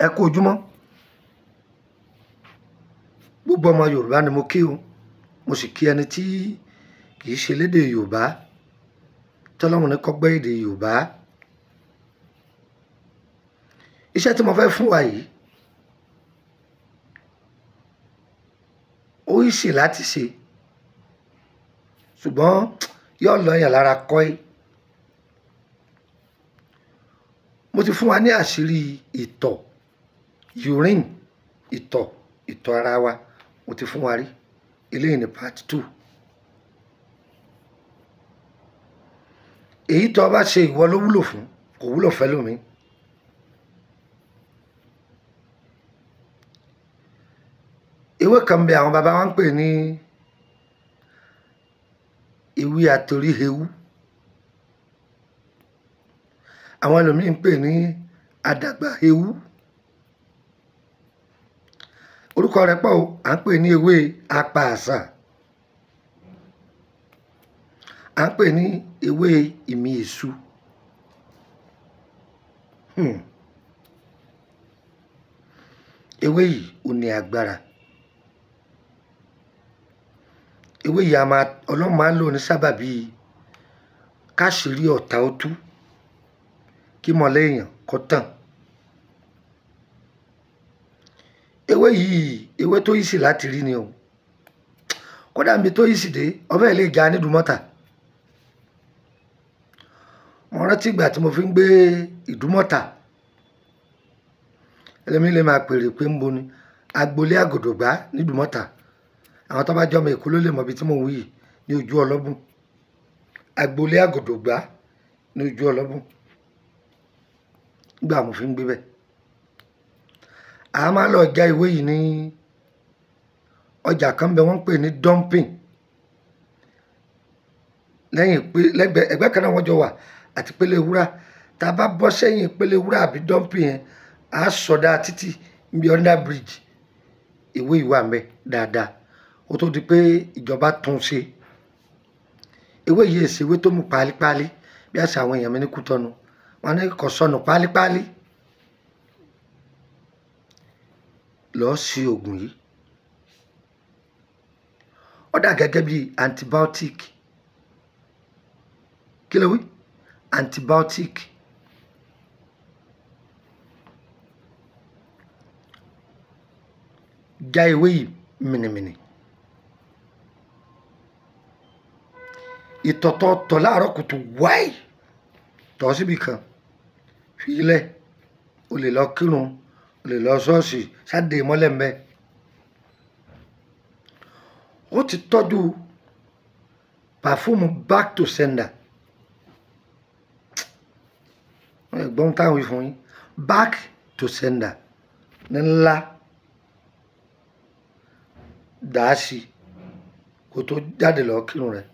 ẹ kú ojúmọ́ gbogbo ọmọ yorùbá ni mo kí o mo sì kí ẹni tí kì í ṣe lédè yorùbá tọ́lọ́run ní kọ́gbẹ́ èdè yorùbá iṣẹ́ tí mo fẹ́ fún wa yìí ó yìí sì láti ṣe ṣùgbọ́n yóò lọ yàn lára kọ́ ẹ́ mo ti fún wa ní àṣírí ìtọ̀ urine ìtọ̀ ìtọ̀ ara wa mo ti fún wa rí eléyìí ní part two èyí tó o bá ṣe ìwọ ló wúlò fún kò wúlò fẹ́ lómi ewé kan bẹ àwọn baba wa ń pè ní ewé àtoríhewú àwọn ẹlòmíì ń pè ní àdàgbà ewú orúkọ rẹ̀ pọ̀ o à ń pè ní ewé apààsà à ń pè ní ewé ìmì èṣù hmm. ewé yìí ò ní agbára ewé yìí a máa ọlọ́run máa ń lò ní sábàbí káṣírí ọ̀tá ó tú kí mọ̀lẹ́ èèyàn kó tàn ewé yìí ewé tó yìí sì láti rí ni o kódà mi tó yìí sì dé ọbẹ̀ lè já nídùúmọ́ta mo rántí ìgbà tí mo fi ń gbé ìdúmọ́ta ẹlẹ́mi lè máa pèrè pé ń bo ni agboolé àgòdògbá nídùúmọ́ta àwọn tó bá jọmọ èkó ló lè mọ ibi tí mò ń wí yìí ní ojú ọlọ́bùn agboolé àgòdògbá ní ojú ọlọ́bùn nígbà mo fi ń gbé bẹ́ẹ̀ a máa lọ já ìwé yìí ní ọjà kan bẹ wọ́n ń pè ní dumping lẹ́yìn pé lẹ́gbẹ̀ẹ́ ẹgbẹ́ kan náà wọ́n jọ wà àti pélé wúrà tá a bá bọ́ sẹ́yìn pélé wúrà àbí dumping yẹn a sọdá títì níbi under bridge ìwé ìwà mẹ́ dáadáa ó tó di pé ìjọba tún ṣe ewé yìí èsì ewé tó mú pálípálí bí àṣà àwọn èèyàn mi ní kútọ́nu wọn ní kò sọnù pálípálí lọ́ọ́ sí oògùn yìí ó dà gẹ́gẹ́ bí antibiotic kí ló wí antibiotic já ewé yìí mìnìmìnì ìtọ̀tọ̀ tọ̀ láàárọ̀ kùtù wáì tọ̀ síbi kan fi ilẹ̀ o lè lọ kírun o lè lọ ṣọ́ọ̀ṣì sáde mọ́lẹ̀ mbẹ́ ó ti tọ́jú pàfúmù back to sender ẹ̀gbọ́n táwọn wí fún yín back to sender ní ńlá dàá sí kó tó jáde lọ kírun rẹ̀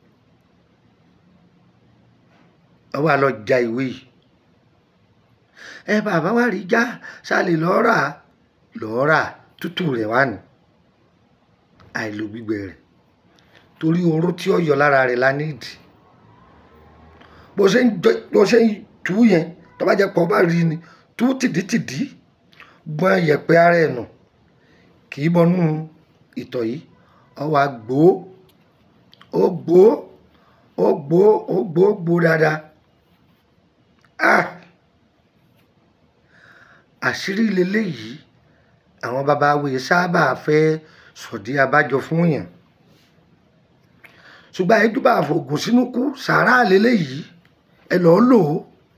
ọwọ́ àlọ́ ja ìwé yìí ẹ bàbá wa rí já sálè lọ́ọ́ rà lọ́ọ́ rà tútù rẹ̀ wá ní àìlò gbígbẹ rẹ̀ torí oró tí ó yọ lára rẹ̀ la nídìí bó ṣe ń bó ṣe ń tú yẹn tó bá jẹ́ pọ̀ bá rí ni tú tìdítìdí gbọ́n yẹ̀pẹ̀ ara ẹ̀ nù kì í bọnú ìtọ̀ yìí ọwọ́ àgbò ó gbó ó gbó ó gbó gbó dáadáa ah àṣírí leléyìí àwọn baba awòye sábà fẹ́ sọ̀dí abájọ fún yàn ṣùgbọ́n àyíjúbà àfògùn sínú kú sàárà leléyìí ẹ lọ́ọ́ lò ó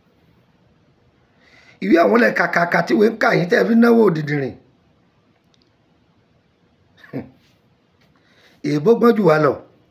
ìwé àwọn ilẹ̀ kàkàkà tí wọ́n ń kà yín tẹ́ fi náwó òdìdìrìn èèbó gbọ́n jù wá lọ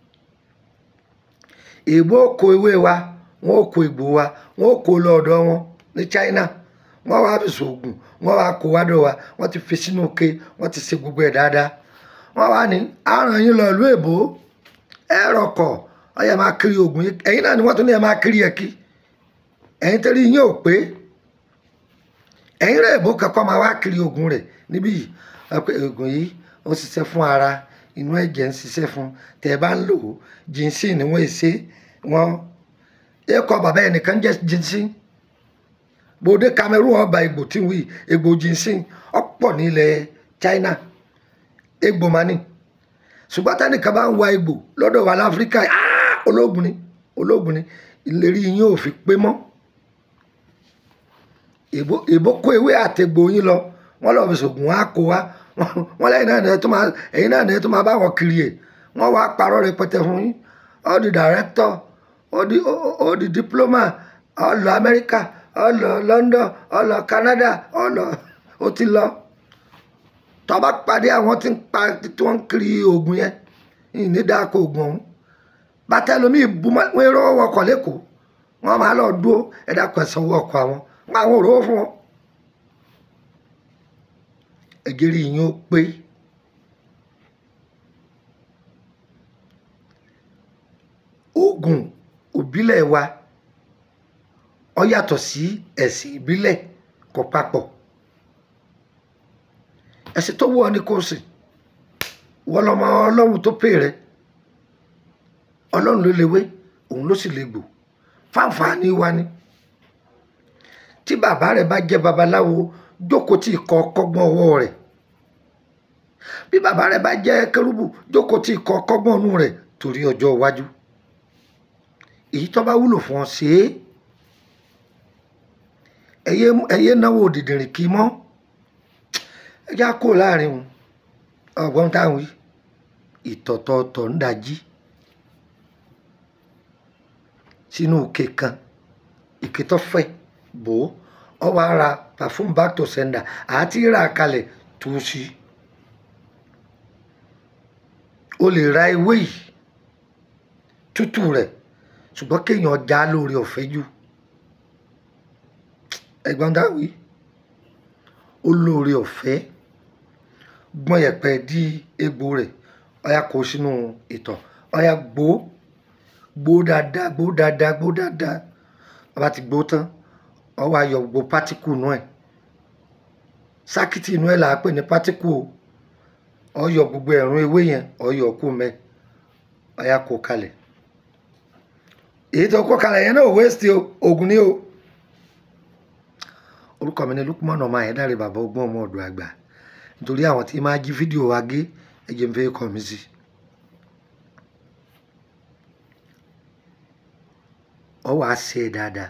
èèbó kó ewé wa wọn ò kó egbò wa wọn ò kó lọ ọ̀dọ̀ wọn ní China wọn wá fi sògùn wọn wá kó wádọ wa wọn ti fi sínú ke wọn ti ṣe gbogbo ẹ̀ dáadáa wọn wá ní àrùn yín lọ ìlú èbó ẹ rọkọ ọyẹ máa kiri oògùn yìí ẹ̀yin náà ni wọn tún ní ẹ máa kiri ẹ kí ẹ̀yin tẹrí yín ò pé ẹ̀yin rẹ èbó kankan máa wá kiri oògùn rẹ̀ níbí yìí oògùn yìí ó ṣiṣẹ́ fún ara inú ẹ̀jẹ̀ ń ṣiṣẹ́ fún tẹ́ ẹ bá ń lò ó jínsìn ni wọ́n ṣe wọ́n ẹ̀kọ́ bàbá ẹnìkan jẹ́ jínsìn bòde Cameroon ọba egbò tí ń wí egbò ginseng ọ̀pọ̀ ní ilẹ̀ China egbò mani ṣùgbọ́n tẹ́nìkan bá ń wa egbò lọ́dọ̀ wa láfíríkà ah, ológun ni ológun ni ìlérí yín ò fi pé mọ́ èbó èbó kó ewé àtẹ̀gbò yín lọ wọ́n lọ fi ṣògùn á kó wa wọ́n lẹ́yìn náà nìyẹn tó máa ẹ̀yìn náà nìyẹn tó máa bá wọn kiri ẹ̀ wọ́n wá parọ́ rẹpẹtẹ fún yín all the director all the all the diploma all lọ America all lọ London all lọ Canada all lọ ó ti lọ tó bá pàdé àwọn tí ń pa tí wọ́n ń kiri oògùn yẹn ìní dáko oògùn ọ̀hún bàtà lomi ìbúmọ́ wọ́n rọ́ wọkọ̀ lẹ́kọ̀ọ́ wọ́n máa lọ dúró ẹ̀dá pẹ̀sán owó ọkọ̀ àwọn wọn àwọn òróró fún wọn. ẹgẹrì yín ó pé oògùn òbílẹ̀ wa ó yàtọ̀ sí ẹ̀sìn ìbílẹ̀ kò papọ̀ ẹ̀sìn tó wù ọ́ ni kò sìn wọ́n lọ́mọ ọlọ́run tó pè rẹ ọlọ́run ló lewé òun ló sì lè gbò fáǹfààní wa ni tí bàbá rẹ bá jẹ́ babaláwo jókòó tí ìkọ́ kọ́gbọ́n ọwọ́ rẹ̀ bí bàbá rẹ bá jẹ́ kérúbù jókòó tí ìkọ́ kọ́gbọ́n ọ̀nù rẹ̀ torí ọjọ́ iwájú èyí tó bá wúlò fún ọ ṣe é ẹyẹ ẹyẹ náwó dìdìrìn kì í mọ́ ẹ já kó láàrin wọn ọgbọ́n táwọn yìí ìtọ̀tọ̀ọ̀tọ̀ ń dají sínú òkè kan ìké tó fẹ̀ bò ó ọ wá ra perfume back to sender àti rà kalẹ̀ tó sí o lè ra ewé yìí tútù rẹ̀ ṣùgbọ́n kéèyàn já lórí ọ̀fẹ́ jù ẹ̀gbọ́n dáwì ó lórí ọ̀fẹ́ gbọ́n yẹ̀pẹ̀ dí egbò rẹ̀ ọ̀yà kó sínú ìtọ̀ ọ̀yà gbó gbó dáadáa gbó dáadáa gbó dáadáa bàbá ti gbó tán ọ wá yọ gbogbo pátíkù inú ẹ̀ sákìtì inú ẹ̀ là á pè ní pátíkù o ọ yọ gbogbo ẹ̀rún ewé yẹn ọ yọ kú mẹ́ ọ̀yà kó kalẹ̀ èyí tó kó kalẹ̀ yẹn náà wéṣítì o ògùn ni o orúkọ mi ni Lukman ọmọ Ayédáre bàbá ọgbọ́n ọmọ ọ̀dọ̀ àgbà nítorí àwọn tí máa jí fídíò wa gé ẹ̀jẹ̀ ń fẹ́ kọ́ mi sí. ọ wàá ṣe é dáadáa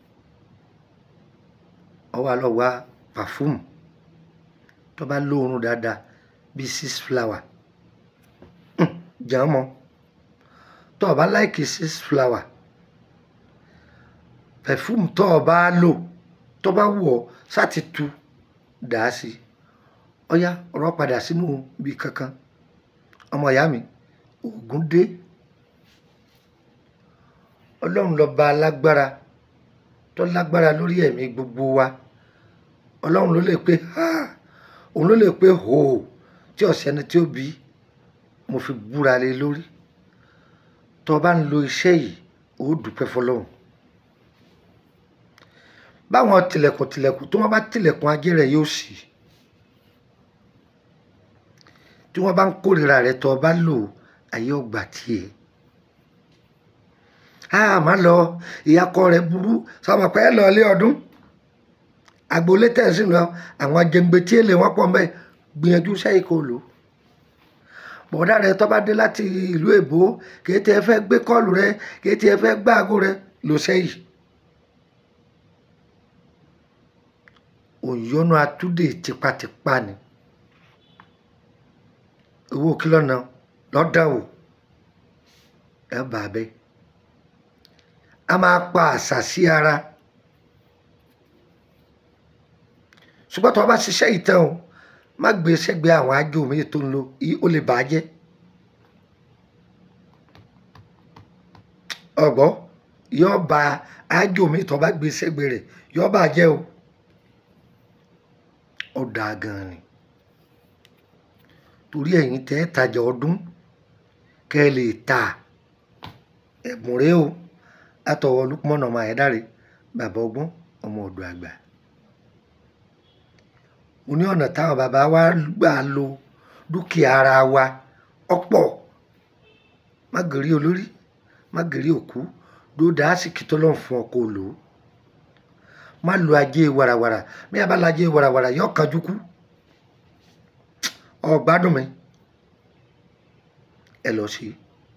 ọ wàá lọ wá pàfúmù tó bá lóorun dáadáa bíi six flower jàn mọ́ tó o bá láìkì six flower pẹ̀fúmù tó o bá lò tó bá wù ọ́ sáti tu dà á sí ọyá ọ̀rọ̀ padà sínú ibi kankan ọmọ ìyá mi ògùn dé ọlọ́run lọ́ba alágbára tó lágbára lórí ẹ̀mí gbogbo wa ọlọ́run ló lè pé ha òun ló lè pé hò tí ọ̀sẹ̀ ni tí ó bí mo fi búra lé lórí tó o bá ń lo iṣẹ́ yìí ó dúpẹ́ fọlọ́run báwọn tilẹ̀kùn tilẹ̀kùn tó wọ́n bá tilẹ̀kùn ajé rẹ̀ yóò ṣí tí wọ́n bá ń kórìíra rẹ̀ tó o bá lò ayé ọgbà tiẹ̀ a má lọ ìyàkọ rẹ̀ burú sọmọ pé ẹ lọ ilé ọdún agboolé tẹ̀sí lọ àwọn jẹ̀ǹgbẹ̀ tí èlé wọn pọ̀ mẹ́ gbìyànjú sẹ́yìn kò lò bọ̀dá rẹ̀ tó bá dé láti ìlú èbó kì í tiẹ̀ fẹ́ gbé kọ́ọ̀lù rẹ̀ kì í tiẹ̀ fẹ́ gbá aago rẹ̀ lò sẹ́yìn. òyọ́nú atúndè tipátipá ni owó kìlọ̀ náà lọ́dà wò ẹ bà bẹ́ a máa pa àṣà sí ara ṣùgbọ́n tó o bá ṣiṣẹ́ ìtàn o má gbé sẹ́gbẹ̀ẹ́ àwọn ájò mi tó ń lo ó lè bà á jẹ́ ọ̀gbọ́ yóò ba ájò mi tó bá gbé sẹ́gbẹ̀ẹ́ rẹ̀ yóò bà á jẹ́ o ó dáa gan ni torí ẹ̀yin tẹ́ ẹ́ tajà ọdún kẹ́ ẹ lè ta ẹ̀bùn rẹ o látọwọ́ Lukman ọmọ Ayédáre bàbá ọgbọ́n ọmọ ọ̀dọ̀ àgbà mo ní ọ̀nà táwọn bàbá wa gbà lo dúkìá ara wa ọ̀pọ̀ má gèrí olórí má gèrí òkú dódà àsìkí tọ́lọ́ fún ọkọ̀ lò ó má lo ajé warawara bí a bá lajé warawara yọ kanjú kú ọgbádùn mi ẹ lọ sí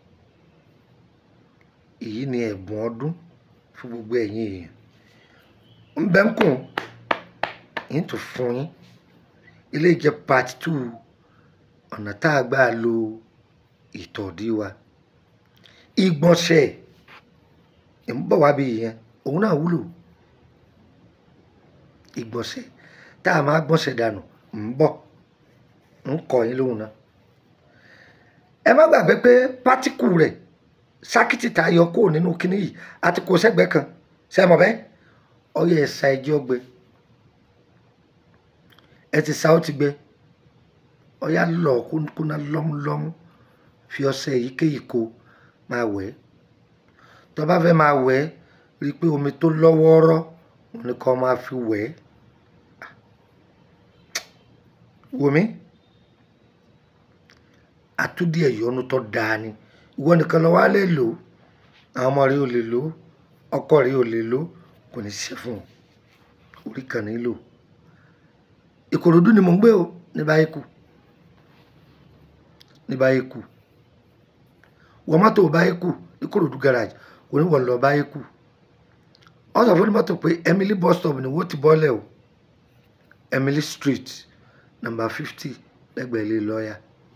èyí ni ẹ̀bùn ọdún fún gbogbo ẹ̀yin èèyàn ń bẹ́ ń kùn yín tó fún yín ilé jẹ́ part two ọ̀nà tá a gbà lo ìtọ̀dí wa ìgbọ̀nsẹ̀ ń bọ̀ wá bí yẹn òun náà wúlò ìgbọ̀nsẹ̀ tá a máa gbọ̀nsẹ̀ dànù ń bọ̀ ń kọ́ yín lóhùn náà ẹ má gbàgbé pé pátíkù rẹ̀ sákìtì tá a yọ kúrò nínú kinní yìí àti kó sẹ́gbẹ̀ẹ́ kan sẹ́mọ̀ bẹ́ẹ̀ ọyọ ẹ̀sà ẹjọ́ gbẹ ẹ ti sa ó ti gbẹ ọyá lọ kúnná lọ́múlọ́mú fi ọṣẹ èyíkéyìí kó máa wẹ̀ ẹ́ tó bá fẹ́ máa wẹ̀ ẹ́ rí i pé omi tó lọ́wọ́ọ́rọ́ òun ni kò máa fi wẹ̀ ẹ́ wò mí àtúndì ẹ̀yọ́nú tó dáa ni ìwọ nìkan lọ wá lè lò ó àwọn ọmọ rẹ ò lè lò ó ọkọ rẹ ò lè lò ó kò ní ṣe fún un orí kan nílò ìkòròdú ni mò ń gbé o ní báyìí kù ní báyìí kù wọ́n mọ́tò báyìí kù ìkòròdú garage kò ní wọ́n lọ báyìí kù wọ́n sọ fún ní mọ́tò pé Emily bus stop ni wọ́n ti bọ́lẹ̀ o Emily street number fifty lẹ́gbẹ̀ẹ́ ilé lọ́ọ̀yà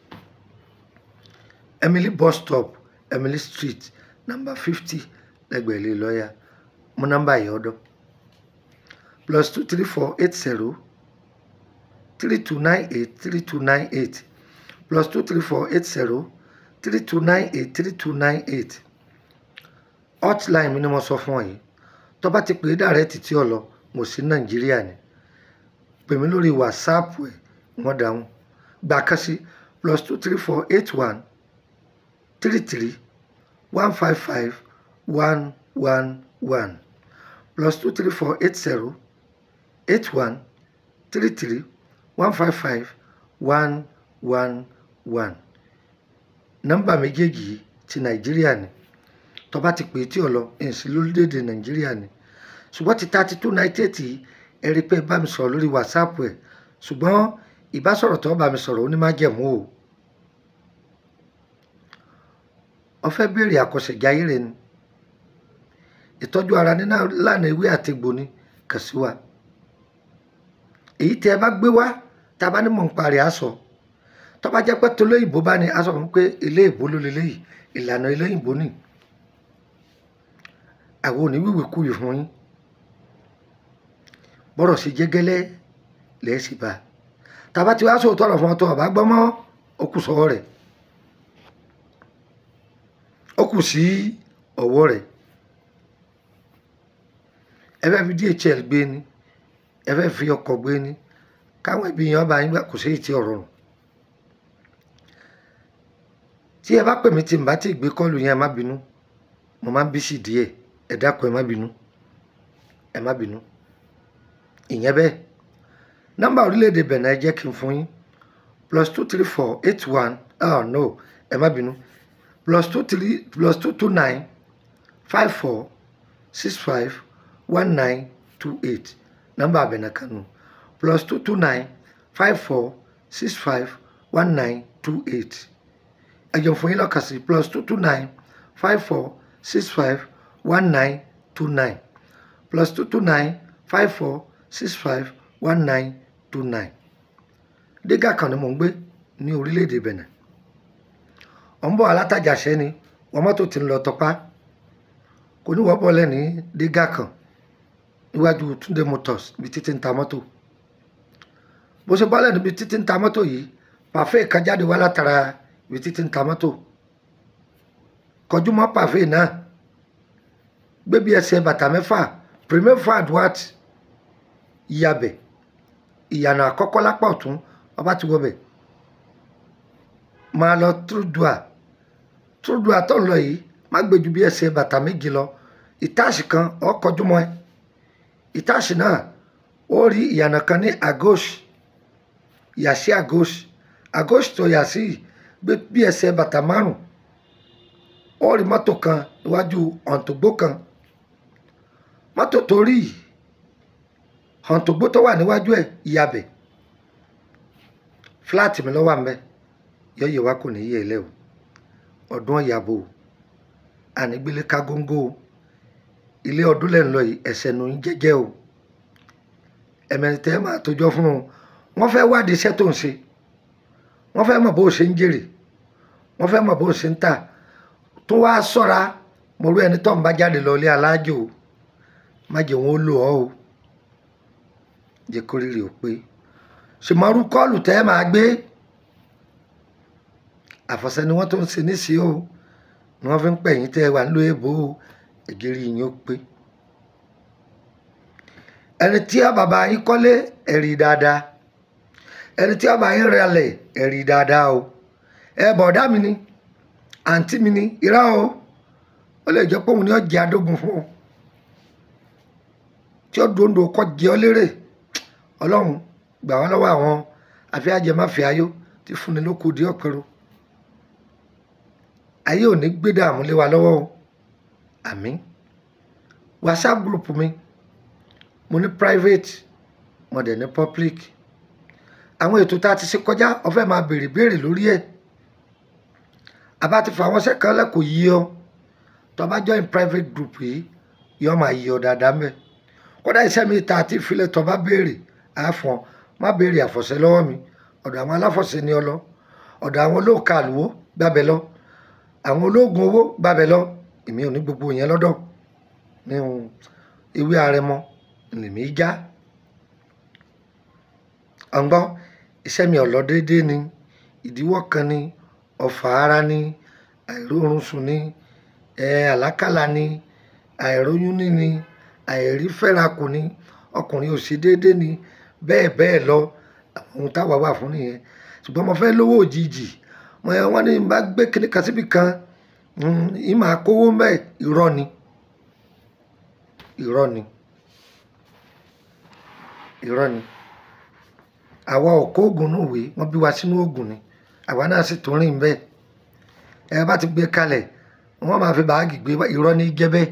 Emily bus stop Emily street number fifty lẹ́gbẹ̀ẹ́ ilé lọ́ọ̀yà mú nọ́mbà yìí ọ̀dọ̀ plus two three four eight zero three two nine eight three two nine eight plus two three four eight zero three two nine eight three two nine eight hotline mi ni mo sọ fún ọ yìí tó bá ti pè é dàrẹ́tì tí ọ lọ mo sí nàìjíríà ni pè mí lórí whatsapp ẹ wọ́n dáhùn gbà kan sí plus two three four eight one three three one five five one one one plus two three four eight zero eight one three three one five five one one one nọ́mbà méjèèjì yìí ti nàìjíríà ni tó bá ti pè é tí ò lọ èsì lórílẹ̀‐èdè nàìjíríà ni ṣùgbọ́n ti thirty two ninety eight yìí ẹ rí i pé bá mi sọ̀rọ̀ lórí whatsapp ẹ̀ ṣùgbọ́n ìbásọ̀rọ̀ tó bá mi sọ̀rọ̀ ó ní má jẹ̀mú o ó fẹ́ béèrè àkọsẹ̀jáyé rẹ ni ìtọ́jú ara ní lánàá ewé àtegbò ni kàn sí wa èyí tí ẹ bá gbé wá tá a bá ní mọ̀ ń parí aṣọ tó bá jẹ́ pé tolóyìnbó bá ní aṣọ fún pé ilé ìbò ló lélẹ́yìí ìlànà ilé ìbò ni àwọn oníwìwì kú yìí fún yín bọ́rọ̀ sí jẹ́gẹ́lẹ́ lẹ́ẹ̀sì bá tá a bá ti wá sóòótọ́ ọ̀rọ̀ fún ọ tó ọ̀bá gbọ́ mọ́ ó kù sọ́wọ́ rẹ̀ ó kù sí ọwọ́ rẹ̀ ẹ fẹ́ fi DHL gbé ni ẹ fẹ́ fi ọkọ̀ gbé ni káwọn ẹbí yẹn ọba yín gbà kò sí èyí tí ọ̀rọ̀ rùn tí ẹ bá pè mí tí n bá ti gbé kọ́ọ̀lù yẹn ẹ má bínú mo máa ń bí sí díẹ̀ ẹ dákun ẹ má bínú ẹ má bínú ìyẹn bẹ́ẹ̀ nọ́mbà orílẹ̀-èdè Benin ẹ jẹ́ kí n fún yín plus two three four eight one oh no ẹ má bínú plus two three plus two two nine five four six five one nine two eight nọ́mbà Benin kanu plus two two nine five four six five one nine two eight ẹjọ fún yín lọ́kàn sí plus two two nine five four six five one nine two nine plus two two nine five four six five one nine two nine dígà kan ni mò ń gbé ní orílẹ̀-èdè Benin ọ̀ ń bọ̀ alátajà ṣẹ́ ni wọ́n mọ́tò ti ń lọ tọpá kò ní wọ́n bọ́lẹ̀ ní dígà kan níwájú Túndé Motors ibi títí ń ta mọ́tò bó ṣe bọ́lẹ̀ níbi títí ń ta mọ́tò yìí pàfẹ́ kan jáde wá látara ibi títí ń ta mọ́tò kọjú mọ́ pàfẹ́ náà gbé bí ẹsẹ̀ bàtà mẹ́fà premier fad wat ìyàbẹ̀ ìyànà àkọ́kọ́ lápá ọ̀tún ọba ti wọbẹ̀ máa lọ trúdùà trúdùà tó ń lọ yìí má gbé ju bí ẹsẹ̀ bàtà méjì lọ ìtaàsì kan ó kọjú mọ́ ẹ ìtaàsì náà ó rí ìyànà kan ní agosh yàsí agosh agosh tó yàsí gbé bí ẹsẹ̀ bàtà márùn ó rí mọ́tò kan níwájú ọ̀ǹtògbó kan mọ́tò tó rí hàntògbó tó wà níwájú ẹ̀ ìyàbẹ̀ fúláàtì mi lọ́wọ́ àmbẹ́ yọ̀yẹ̀ wa kò ní yẹ̀ ẹ́ lẹ́ o ọdún ọ̀yàbò o ànígbélé ká góńgó o ilé ọdún lẹ́ ń lọ yìí ẹ̀sẹ̀ nù ń jẹ́jẹ́ o ẹ̀mẹ̀rin tẹ́ máa tójọ́ fún un wọ́n fẹ́ wádìí iṣẹ́ tó ń ṣe wọ́n fẹ́ mọ̀ bó o ṣe ń jèrè wọ́n fẹ́ mọ̀ bó o ṣe ń tà tó wá sọ́ra mo rú ẹni tó ń bá jáde lọ ilé alájò o má jẹ́ wọn ó lò ọ́ o jẹ́ kó rírì ó pé ṣùmọ́rú kọ́ọ̀lù tẹ́ máa gbé àfọ̀ṣẹ́ ni wọ́n tó ń ṣe níṣìí o ni wọ́n fi ń pẹ̀yìn tẹ́ wà nílò èbó o ègérí yín ó pé ẹni tí a bàbá yín kọ́lé ẹ̀rí dáadáa ẹni tí a bàbá yín rẹlẹ̀ ẹ̀rí dáadáa o ẹ bọ̀dá mi ni àǹtí mi ni irá o ó lè jẹ́ pé òun ni ó jẹ́ adógun fún ọ tí ó dòńdò kọ́ jẹ́ ọ lérè ọlọ́run gbà wá lọ́wọ́ àwọn àfi ajẹmáfẹ́ ayó tí fúnni ló kù dí ọ̀pẹ̀rọ ayé ò ní gbé dààmú lé wa lọ́wọ́ o àmín whatsapp group mi mo ní private mo dẹ̀ ní public àwọn ètò tá a ti ṣe kọjá o fẹ́ máa béèrè béèrè lórí ẹ̀ àbá ti fa àwọn sẹ́kàn lẹ́kọ̀ọ́ yí ọ tó bá join private group yìí yọ máa yí ọ dáadáa mẹ́ kódà iṣẹ́ mi ta àti ìfilẹ̀ tó bá béèrè àfọ̀n má béèrè àfọ̀ṣẹ́ lọ́wọ́ mi ọ̀dọ̀ àwọn aláfọ̀ṣẹ́ ni ọ lọ ọ̀dọ̀ àwọn olóòka àlùwò gbàbẹ̀ lọ àwọn olóògùn owó gbàbẹ̀ lọ èmi ò ní gbogbo yẹn lọ́dọ̀ ní ewé arẹmọ lèmi já ọ̀ngbọ́n iṣẹ́ mi ò lọ déédéé ni ìdíwọ́ kan ni ọ̀fà ara ni àìrórun sùn ni àlákàlà ni àìróyún ní ni àìrí fẹ́rakù ni ọkùnrin ò sí déédéé ni bẹ́ẹ̀ bẹ́ẹ̀ lọ àwọn ohun táwa wà fún nìyẹn ṣùgbọ́n mo fẹ́ lówó òjijì wọ́n ní bá gbé kíní kan síbi kan ìmọ̀ àkówó mẹ́ irọ́ ni irọ́ ni irọ́ ni àwa ò kó oògùn náà wé wọ́n bí wa sínú oògùn ni àwa náà sì tún rìn bẹ́ẹ̀ ẹ bá ti gbé kalẹ̀ wọ́n máa fi báàgì gbé irọ́ ní jẹ́ bẹ́ẹ̀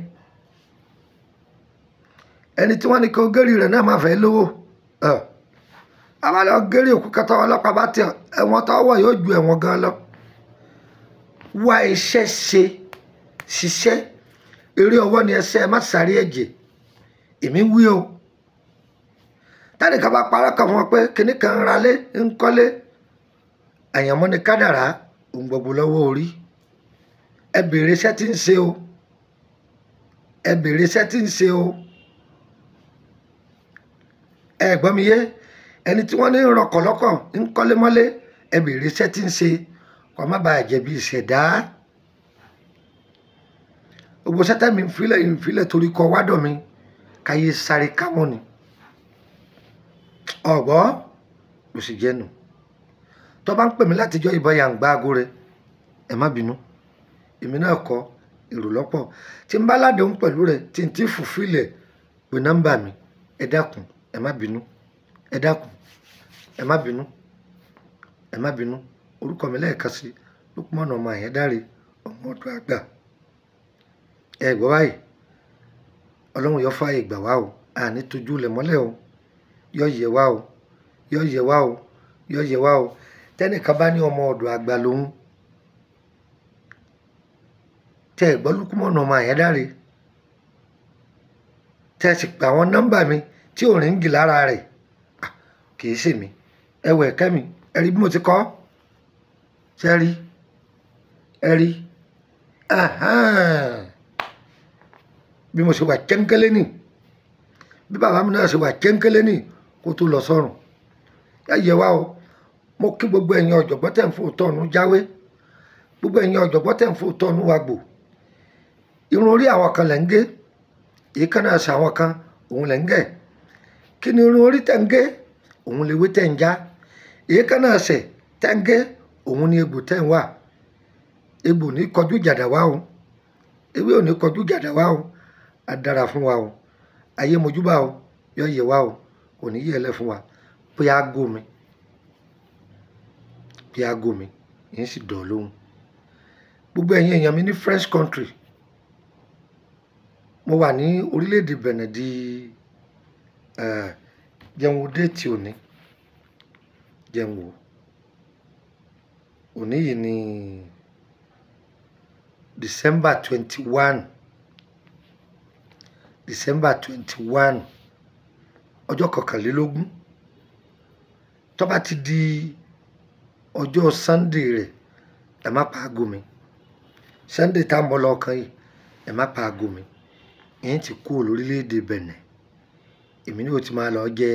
ẹni tí wọ́n ní kó gẹ́rì rẹ̀ náà máa fẹ́ lówó àwa lọ gẹ́rì òkú kẹta ọlọ́pàá bá tẹ ẹ̀wọ̀n tó wọ̀ yóò ju ẹ̀wọ̀n gan lọ wá iṣẹ́ ṣe ṣiṣẹ́ eré ọwọ́ ni ẹsẹ̀ ẹ má sáré ẹ̀jẹ̀ èmi wí o táni ká bá parọ́ kan fún wọn pé kinní kan ń ralé ń kọ́lé àyànmọ́ ni kádàrá òun gbogbo lọ́wọ́ orí ẹ bèrè iṣẹ́ tí ń ṣe o ẹ bèrè iṣẹ́ tí ń ṣe o ẹ gbọ́ mi yé ẹni tí wọ́n ní rọkọ̀lọ́kọ̀ ń kọ́lé mọ́lé ẹ bèrè iṣẹ́ tí ń ṣe kó má bàa jẹ̀bi ìṣẹ̀dá gbogbo sẹ́tẹ̀ mi ń filẹ̀ ń filẹ̀ torí kọ wádọ̀ mi káyé sáré kámọ́ ni ọ̀gbọ́ kò sì jẹ́nu tó bá ń pè mí látijọ́ ìbọn yà ń gbá aago rẹ ẹ má bínú èmi náà kọ èrò lọ́pọ̀ tí ń bá ládùn pẹ̀lú rẹ tí ń tí fùfílẹ̀ pé nọ́mbà mi ẹ dákun ẹ má bínú ẹ dákun ẹ má bínú ẹ má bínú orúkọ mi lẹ́ẹ̀kan sí Lukman ọmọ Àyẹ́dáre ọmọ ọdún àgbà ẹ gbọ́ báyìí ọlọ́run yọ fààyè gbà wá o àní tójú lẹ̀ mọ́lẹ̀ o yọ yẹ wá o yọ yẹ wá o yọ yẹ wá o tẹ́nìkan bá ní ọmọ ọ̀dọ̀ àgbà lòun tẹ́ ẹ gbọ́ Lukman ọmọ Àyẹ́dáre tẹ́ ẹ sì pè àwọn nọ́mbà mi tí ò ríngì lára rẹ̀ kì í ṣèmi ẹ wọ ẹ̀kẹ́ mi ẹ rí bí mo ti kọ́ ṣe rí ẹ rí bí mo ṣe wà jẹ́ńkẹ́lẹ́ nì bí bàbá mi náà ṣe wà jẹ́ńkẹ́lẹ́ nì kó tó lọ sọ́run ẹ yẹ wá o mo kí gbogbo ẹ̀yin ọ̀jọ̀gbọ́n tẹ̀ ń fò tọ́nu jáwé gbogbo ẹ̀yin ọ̀jọ̀gbọ́n tẹ̀ ń fò tọ́nu wàgbò irun orí àwọn kan lẹ̀ ń gé èyí kan náà ṣe àwọn kan òun lẹ̀ ń gẹ̀ kí ni irun orí tẹ̀ ń gé òun lè wé tẹ̀ ń já èyí kan náà ṣẹ̀ tẹ̀ ń gé òun ni egbò tẹ̀ ń wà egbò ní kọjú jàdà wá o ewé ò ní kọjú jàdà wá o á dára fún wa o ayé mojúbà o yọ yẹ wá o kò ní yẹ lẹ fún wa pé aago mi pé aago mi yẹn sì dọ̀ lóhùn gbogbo ẹ̀yin èèyàn mi ní French country mo wà ní orílẹ̀-èdè Benin di jẹun wo déètì òní jẹun wo òní yìí ni december twenty one december twenty one ọjọ́ kọkànlélógún tó bá ti di ọjọ́ sunday rẹ̀ ẹ má pa aago mi sunday tá a mọ lọ́ọ̀kan yìí ẹ má pa aago mi ẹ̀yìn ti kú lórílẹ̀‐èdè benin èmi ni ó ti máa lọ jẹ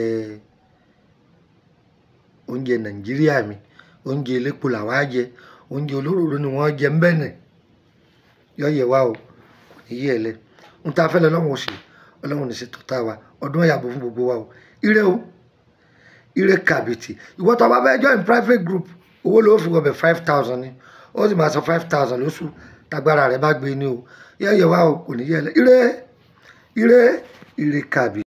oúnjẹ nàìjíríà mi oúnjẹ elépo làwa jẹ oúnjẹ olóróró ni wọ́n jẹ ń benin yọ̀yẹ̀ wa o kò ní yẹ̀ lẹ̀ ń ta fẹ́lẹ́ ọlọ́run òsì ọlọ́run ní ṣètò tá a wa ọdún ọ̀yàbò fún gbogbo wa o ire o ire kàbìtì ìwọ tó bá bẹ́ẹ̀ join private group owó ló fi wọbẹ̀ five thousand ni ó sì máa san five thousand lóṣù tágbára rẹ̀ bá gbé ni o yọ̀yẹ̀ wa o kò ní yẹ̀ lẹ̀ ire ire ire kàbìtì.